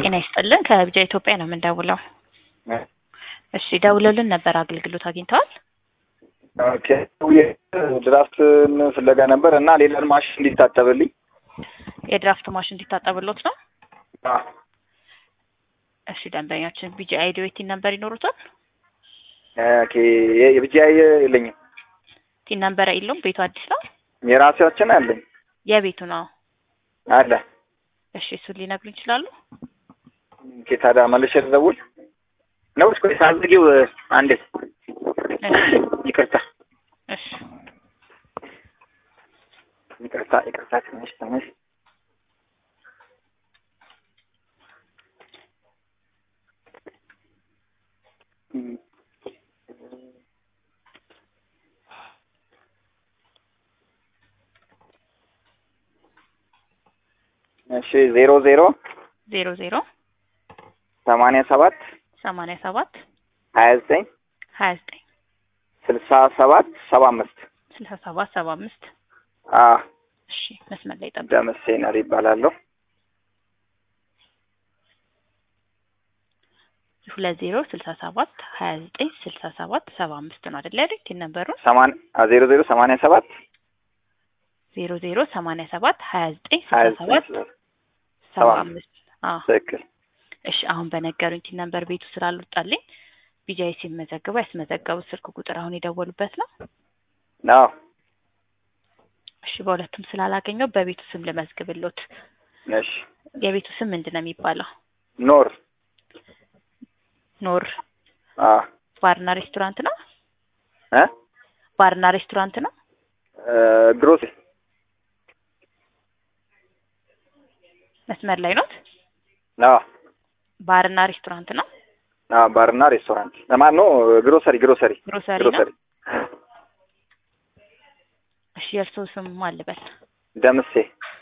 ጤና ይስጥልን ከቢጃ ኢትዮጵያ ነው የምንደውለው። እሺ ደውለልን ነበር አገልግሎት አግኝተዋል? ኦኬ ድራፍት ፍለጋ ነበር እና ሌላ ማሽን እንዲታጠብልኝ የድራፍት ማሽን እንዲታጠብሎት ነው? አ፣ እሺ ደንበኛችን ቢጂ አይዲ ቲን ነበር ይኖሩታል? ኦኬ የ- የብቻዬ የለኝም ቲን ነበር የለውም። ቤቱ አዲስ ነው? የራሴያችን አለኝ የቤቱ ነው። አለ። እሺ እሱን ሊነግሩ ይችላሉ? ኦኬ ታዲያ መልሼ ልደውል ነው? እስኪ ሳዝጊው አንዴ እሺ ይቅርታ እሺ ይቅርታ ይቅርታ ትንሽ ትንሽ እሺ ዜሮ ዜሮ ዜሮ ዜሮ ሰማንያ ሰባት ሰማንያ ሰባት ሀያ ዘጠኝ ሀያ ዘጠኝ ስልሳ ሰባት ሰባ አምስት ስልሳ ሰባት ሰባ አምስት አ እሺ መስመር ላይ ጠብቅ። ደምሴ ነር ይባላለሁ። ሁለት ዜሮ ስልሳ ሰባት ሀያ ዘጠኝ ስልሳ ሰባት ሰባ አምስት ነው አይደል ያሉኝ? ቲን ነበሩ ሰማን ዜሮ ዜሮ ሰማንያ ሰባት ዜሮ ዜሮ ሰማንያ ሰባት ሀያ ዘጠኝ ሀያ ስልሳ ሰባት ዘጠኝ ሰባ ሰባ አምስት አዎ ትክክል። እሺ አሁን በነገሩኝ ቲን ነበር ቤቱ ስላልወጣልኝ ቢጃይ ሲመዘግቡ ያስመዘገቡት ስልክ ቁጥር አሁን የደወሉበት ነው። አዎ እሺ በሁለቱም ስላላገኘው በቤቱ ስም ልመዝግብሎት። እሺ የቤቱ ስም ምንድን ነው የሚባለው? ኖር ኖር አ ባርና ሬስቶራንት ነው። እ ባርና ሬስቶራንት ነው። ግሮስ መስመር ላይ ኖት። አዎ ባርና ሬስቶራንት ነው። አዎ ባርና ሬስቶራንት ለማን ነው? ግሮሰሪ ግሮሰሪ ግሮሰሪ ነው። ግሮሰሪ እሺ የእርስዎ ስም ማን ልበል? ደምሴ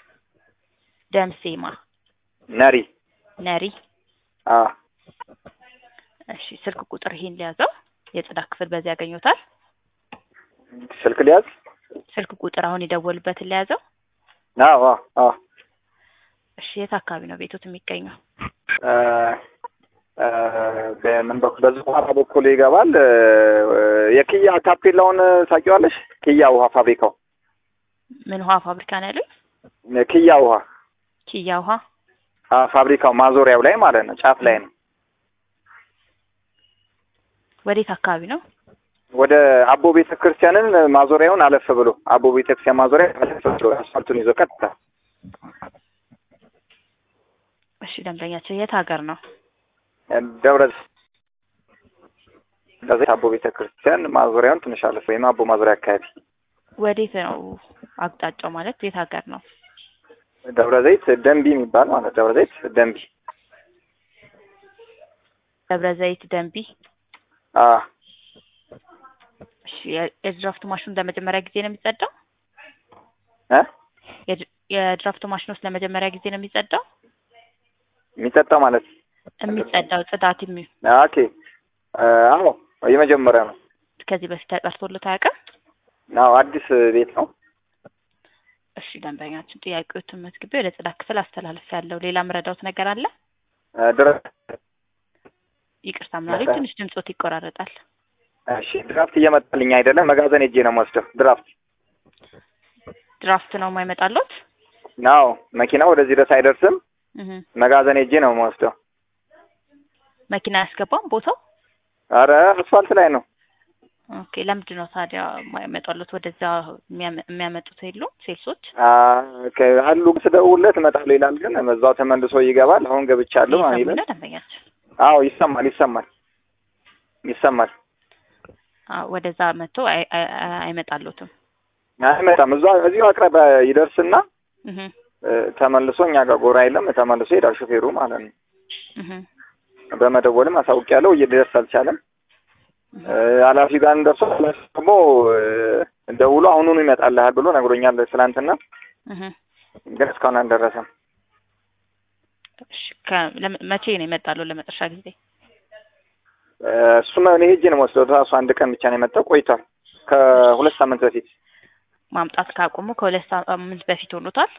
ደምሴማ ነሪ ነሪ። አ እሺ ስልክ ቁጥር ይሄን ሊያዘው የጽዳት ክፍል በዚህ ያገኙታል። ስልክ ሊያዝ ስልክ ቁጥር አሁን የደወሉበትን ሊያዘው። አዎ አዎ አዎ እሺ የት አካባቢ ነው ቤቶት የሚገኘው? እ እ በምን በኩል በዚህ ውሃ በኩል ይገባል። እ የኪያ ታፔላውን ታውቂዋለሽ? ኪያ ውሃ ፋብሪካው ምን ውሃ ፋብሪካ ነው ያሉኝ? ኪያ ውሃ ኪያ ውሃ። አ ፋብሪካው ማዞሪያው ላይ ማለት ነው፣ ጫፍ ላይ ነው። ወዴት አካባቢ ነው? ወደ አቦ ቤተ ክርስቲያንን ማዞሪያውን አለፍ ብሎ አቦ ቤተ ክርስቲያን ማዞሪያ አለፍ ብሎ አስፋልቱን ይዞ ቀጥታ እሺ ደንበኛቸው የት ሀገር ነው? ደብረ ዘይት አቦ ቤተ ክርስቲያን ማዞሪያውን ትንሽ አለፍ ወይም አቦ ማዞሪያ አካባቢ ወዴት ነው አቅጣጫው? ማለት የት ሀገር ነው? ደብረ ዘይት ደንቢ የሚባል ማለት ደብረ ዘይት ደንቢ ደብረ ዘይት ደንቢ። አ እሺ የ- የድራፍት ማሽኑ ለመጀመሪያ ጊዜ ነው የሚጸዳው? እ የድ- የድራፍት ማሽኑ ውስጥ ለመጀመሪያ ጊዜ ነው የሚጸዳው? የሚጠጣው ማለት የሚጸዳው ጽዳት የሚ ኦኬ አዎ የመጀመሪያ ነው። ከዚህ በፊት ተጠርቶልት አያውቅም? አዎ አዲስ ቤት ነው። እሺ ደንበኛችን ጥያቄዎትን መዝግቤ ወደ ጽዳት ክፍል አስተላለፍ ያለው ሌላ ምረዳውት ነገር አለ? ድረስ ይቅርታ ምናለኝ ትንሽ ድምጾት ይቆራረጣል። እሺ ድራፍት እየመጣልኝ አይደለም። መጋዘን ሄጄ ነው የምወስደው ድራፍት። ድራፍት ነው የማይመጣሎት? አዎ መኪና ወደዚህ ድረስ አይደርስም። እህ መጋዘን ሄጄ ነው የምወስደው። መኪና አያስገባም ቦታው? አረ አስፋልት ላይ ነው። ኦኬ ለምንድን ነው ታዲያ የማይመጣሎት? ወደዛ የሚያመ- የሚያመጡት የሉም ሴልሶች? አ ከ- አሉ ስደውልለት እመጣለሁ ይላል፣ ግን እዛው ተመልሶ ይገባል። አሁን ገብቻለሁ ይሰሙ ይላል። ነው ደንበኛችን? አዎ ይሰማል፣ ይሰማል፣ ይሰማል። አዎ ወደዛ መጥቶ አይ- አይ- አይ- አይመጣሎትም። አይመጣም። እዛ እዚሁ አቅራቢያ ይደርስና እህ እ፣ ተመልሶ እኛ ጋር ጎራ የለም ተመልሶ ይሄዳል ሹፌሩ ማለት ነው። እህ በመደወልም አሳውቂያለሁ፣ እየደርስ አልቻለም። እ፣ ኃላፊ ጋር እንደርሶ ኃላፊ ደግሞ እ፣ ደውሎ አሁኑኑ ይመጣልሃል ብሎ ነግሮኛል ትናንትና፣ እህ ግን እስካሁን አልደረሰም። እሺ ከ- ለመ- መቼ ነው የመጣለው ለመጨረሻ ጊዜ? እ፣ እሱማ እኔ ሄጄ ነው የምወስደው። ራሱ አንድ ቀን ብቻ ነው የመጣው፣ ቆይቷል። ከሁለት ሳምንት በፊት ማምጣት ካቆሙ ከሁለት ሳምንት በፊት ሆኖታል።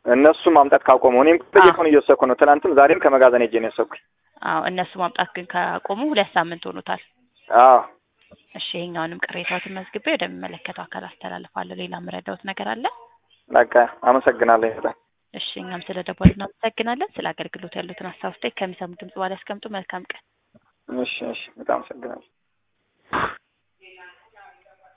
እነሱ ማምጣት ካቆሙ እኔም በየቀኑ እየወሰድኩ ነው። ትናንትም ዛሬም ከመጋዘን ሄጄ ነው የወሰድኩኝ። አዎ እነሱ ማምጣት ግን ካቆሙ ሁለት ሳምንት ሆኖታል። አዎ እሺ ይሄኛውንም ቅሬታዎትን መዝግቤ ወደሚመለከተው አካል አስተላልፋለሁ። ሌላ የምረዳውት ነገር አለ? በቃ አመሰግናለሁ በጣም እሺ እኛም ስለ ደወሉ እናመሰግናለን። ስለ አገልግሎት ያሉትን ሀሳብ አስተያየት ከሚሰሙ ድምጽ በኋላ ያስቀምጡ። መልካም ቀን። እሺ እሺ በጣም አመሰግናለሁ።